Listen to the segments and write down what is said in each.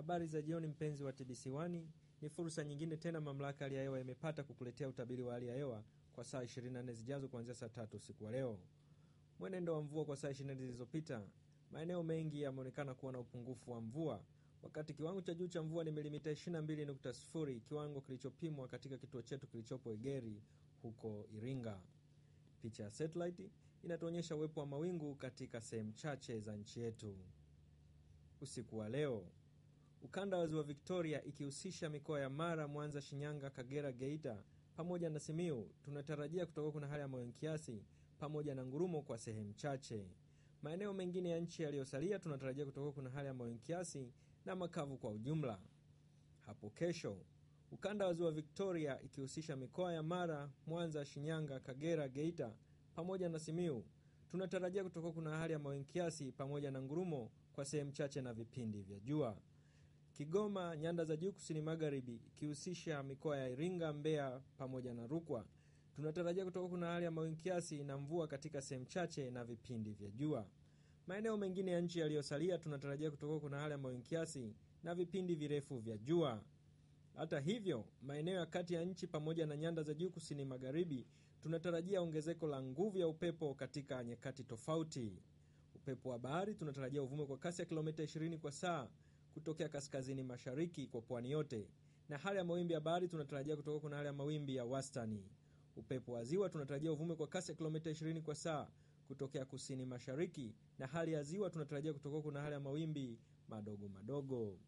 Habari za jioni, mpenzi wa TBC1. Ni fursa nyingine tena mamlaka hali ya hewa imepata kukuletea utabiri wa hali ya hewa kwa saa 24 zijazo kuanzia saa tatu usiku wa leo. Mwenendo wa mvua kwa saa 24 zilizopita, maeneo mengi yameonekana kuwa na upungufu wa mvua, wakati kiwango cha juu cha mvua ni milimita 22.0, kiwango kilichopimwa katika kituo chetu kilichopo Egeri huko Iringa. Picha ya satellite inatuonyesha uwepo wa mawingu katika sehemu chache za nchi yetu. Usiku wa leo ukanda wa ziwa Victoria ikihusisha mikoa ya Mara, Mwanza, Shinyanga, Kagera, Geita pamoja na Simiu tunatarajia kutoka kuna hali ya mawingu kiasi pamoja na ngurumo kwa sehemu chache. Maeneo mengine ya nchi yaliyosalia tunatarajia kutoka kuna hali ya mawingu kiasi na makavu kwa ujumla. Hapo kesho ukanda wa ziwa Victoria ikihusisha mikoa ya Mara, Mwanza, Shinyanga, Kagera, Geita pamoja na Simiu tunatarajia kutoka kuna hali ya mawingu kiasi pamoja na ngurumo kwa sehemu chache na vipindi vya jua. Kigoma, nyanda za juu kusini magharibi ikihusisha mikoa ya Iringa, Mbeya pamoja na Rukwa tunatarajia kutoka kuna hali ya mawingu kiasi na mvua katika sehemu chache na vipindi vya jua. Maeneo mengine ya nchi yaliyosalia tunatarajia kutoka kuna hali ya mawingu kiasi na vipindi virefu vya jua. Hata hivyo, maeneo ya kati ya nchi pamoja na nyanda za juu kusini magharibi tunatarajia ongezeko la nguvu ya upepo katika nyakati tofauti. Upepo wa bahari tunatarajia uvume kwa kasi ya kilomita 20 kwa saa kutokea kaskazini mashariki kwa pwani yote, na hali ya mawimbi ya bahari tunatarajia kutoka kuna hali ya mawimbi ya wastani. Upepo wa ziwa tunatarajia uvume kwa kasi ya kilomita 20 kwa saa kutokea kusini mashariki, na hali ya ziwa tunatarajia kutoka kuna hali ya mawimbi madogo madogo.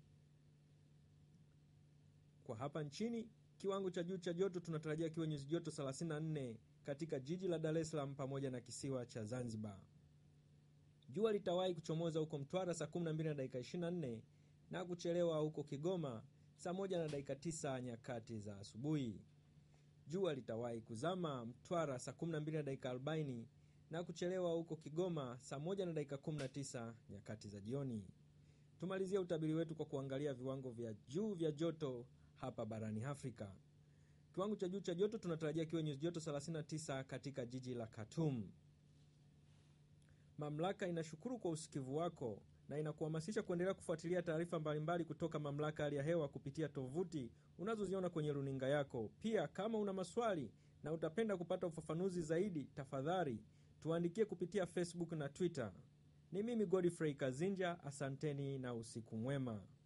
Kwa hapa nchini, kiwango cha juu cha joto tunatarajia kiwe nyuzi joto 34 katika jiji la Dar es Salaam pamoja na kisiwa cha Zanzibar. Jua litawahi kuchomoza huko Mtwara saa 12 na dakika 24 na kuchelewa huko Kigoma saa 1 na dakika 9 nyakati za asubuhi. Jua litawahi kuzama Mtwara saa 12 na dakika 40 na kuchelewa huko Kigoma saa 1 na dakika 19 nyakati za jioni. Tumalizie utabiri wetu kwa kuangalia viwango vya juu vya joto hapa barani Afrika. Kiwango cha juu cha joto tunatarajia kiwe nyuzi joto 39 katika jiji la Khartoum. Mamlaka inashukuru kwa usikivu wako na inakuhamasisha kuendelea kufuatilia taarifa mbalimbali kutoka mamlaka hali ya hewa kupitia tovuti unazoziona kwenye runinga yako. Pia kama una maswali na utapenda kupata ufafanuzi zaidi, tafadhali tuandikie kupitia Facebook na Twitter. Ni mimi Godfrey Kazinja, asanteni na usiku mwema.